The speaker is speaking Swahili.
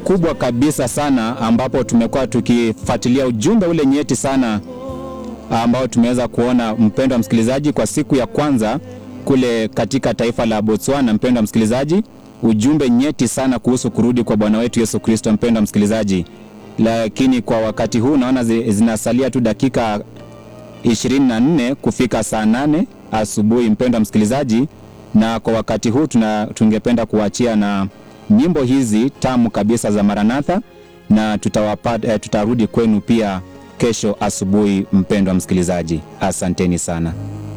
kubwa kabisa sana, ambapo tumekuwa tukifuatilia ujumbe ule nyeti sana ambao tumeweza kuona, mpendwa msikilizaji, kwa siku ya kwanza kule katika taifa la Botswana. Mpendwa msikilizaji, ujumbe nyeti sana kuhusu kurudi kwa Bwana wetu Yesu Kristo, mpendwa msikilizaji. Lakini kwa wakati huu naona zi- zinasalia tu dakika 24 kufika saa nane asubuhi, mpendwa msikilizaji, na kwa wakati huu tuna, tungependa kuachia na nyimbo hizi tamu kabisa za Maranatha na tutawapa, eh, tutarudi kwenu pia kesho asubuhi, mpendwa msikilizaji. Asanteni sana.